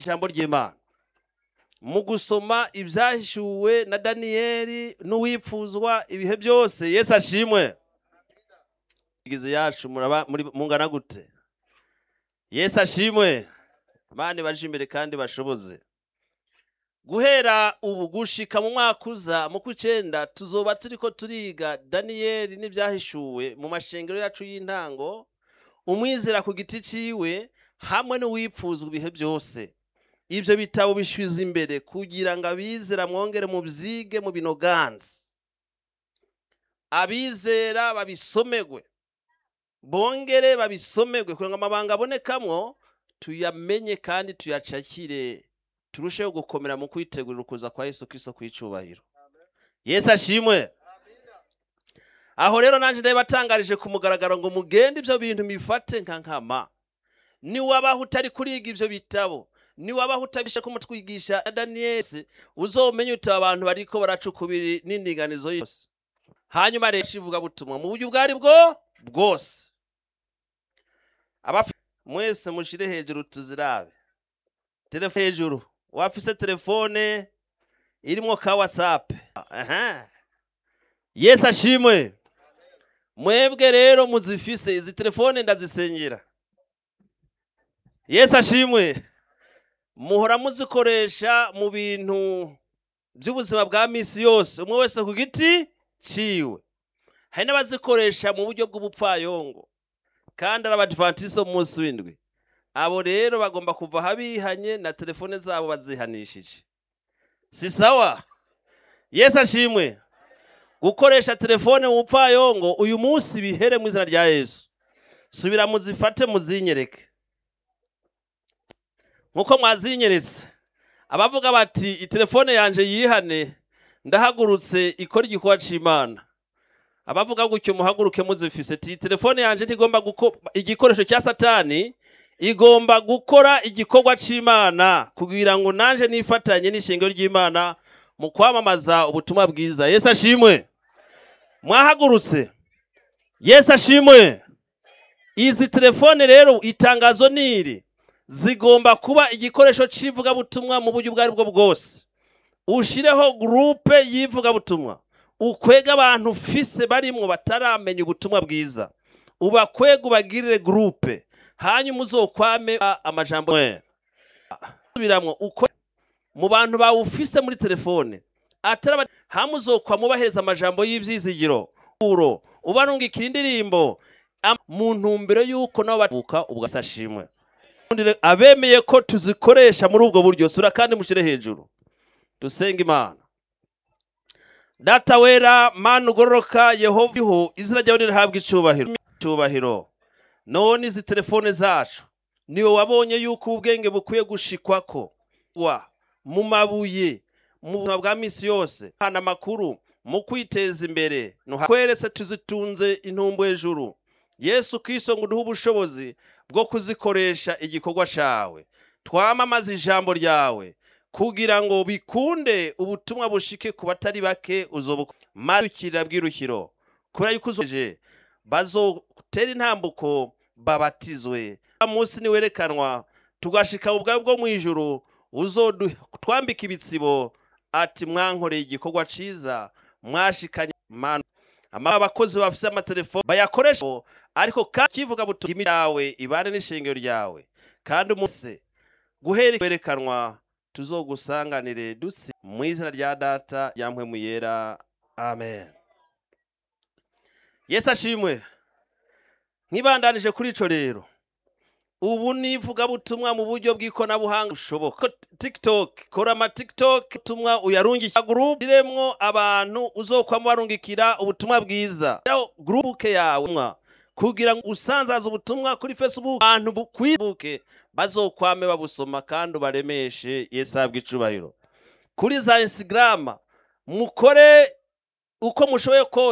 ijambo ry'imana mu gusoma ibyahishuwe na daniyeli n'uwipfuzwa ibihe byose yesu ashimwe igize yacu muraba muri mungana gute yesu ashimwe abandi baje imbere kandi bashoboze guhera ubu gushika mu mwaka uza mu kw'icenda tuzoba turiko turiga daniyeli n'ibyahishuwe mu mashengero yacu y'intango umwizera ku giti ciwe hamwe n'uwipfuzwa ibihe byose ibyo bitabo bishwiza imbere kugira ngo abizera mwongere mu byige mu binoganzi abizera babisomerwe bongere babisomerwe kugira ngo amabanga abonekamwo tuyamenye kandi tuyacakire turusheho gukomera mu kwitegurira ukuza kwa yesu kristo kw'icubahiro yesu ashimwe aho rero nanjye ndeba atangarije ku mugaragaro ngo mugende ibyo bintu mifate nka nkama niwabaho utari kuriga ibyo bitabo niwabaho utabisha kumutwigisha daniyeli uzomenye uti abantu bariko baracukubiri n'indinganizo yose hanyuma rero ivuga butumwa mu buryo ubwo bwo bwose abafi mwese mushire hejuru tuzirabe telefone hejuru wafise telefone irimwo ka whatsapp aha yesu ashimwe mwebwe rero muzifise izi telefone ndazisengera yesu ashimwe muhora muzikoresha mu bintu by'ubuzima bwa misi yose umwe wese ku giti ciwe hari n'abazikoresha mu buryo bw'ubupfayongo kandi ari abadivantisite mu munsi w'indwi abo rero bagomba kuva habihanye na telefone zabo bazihanishije si sawa yesu ashimwe gukoresha telefone mu bupfayongo uyu munsi bihere mu izina rya yesu subira muzifate muzinyereke nkuko mwazinyeretse abavuga bati itelefone yanje yihane ndahagurutse ikora igikorwa c'imana abavuga gutyo muhaguruke muzifise ti telefone yanje ntigomba guko igikoresho cya satani igomba gukora igikorwa c'imana kugira ngo nanje nifatanye n'ishingiro ry'imana mu kwamamaza ubutumwa bwiza yesu ashimwe mwahagurutse yesu ashimwe izi telefone rero itangazo niri zigomba kuba igikoresho cy'ivugabutumwa mu buryo ubwo ari bwo bwose ushireho gurupe y'ivugabutumwa ukwega abantu ufise barimwo bataramenya ubutumwa bwiza ubakwega ubagirire gurupe hanyuma uzokwame amajambo subiramwo uko mu bantu bawufise muri telefone atari hamwe uzokwama ubahereza amajambo y'ivyizigiro uro ubarungikira indirimbo mu ntumbero y'uko nabo bavuka ubwasashimwe abemeye ko tuzikoresha muri ubwo buryo sura kandi mushyire hejuru dusenga imana data wera mana ugororoka yehova izina ryawe nirihabwa icubahiro icubahiro none izi telefone zacu niwe wabonye yuko ubwenge bukwiye gushikwako wa mu mabuye mu buzima bwa misi yose hana amakuru mu kwiteza imbere kweretse tuzitunze intumbu hejuru yesu kristo ngo uduhe ubushobozi bwo kuzikoresha igikorwa cyawe twamamaza ijambo ryawe kugira ngo bikunde ubutumwa bushike ku batari bake mazukira bw'irukiro kubera yuko uzoje bazotera intambuko babatizwe munsi niwerekanwa tugashika ubwawe bwo mu ijuru uzotwambika ibitsibo ati mwankoreye igikorwa ciza mwashikanye manu abakozi bafise amatelefone bayakoresha ariko kandi kivuga butumwa yawe ibane n'ishingiro ryawe kandi umunsi guhera kwerekanwa tuzogusanganire dutsi mu izina rya data yampwe mu yera amen yesu ashimwe nkibandanije kuri ico rero ubu nivuga butumwa mu buryo bw'ikoranabuhanga bushoboka tiktok kora ama tiktok ubutumwa uyarungikira group iremwo abantu uzokwamo barungikira ubutumwa bwiza group yawe kugira ngo usanzaze ubutumwa kuri facebook abantu kwibuke bazokwame babusoma kandi ubaremeshe yesu ahabwa icubahiro kuri za instagram mukore uko mushoboye kose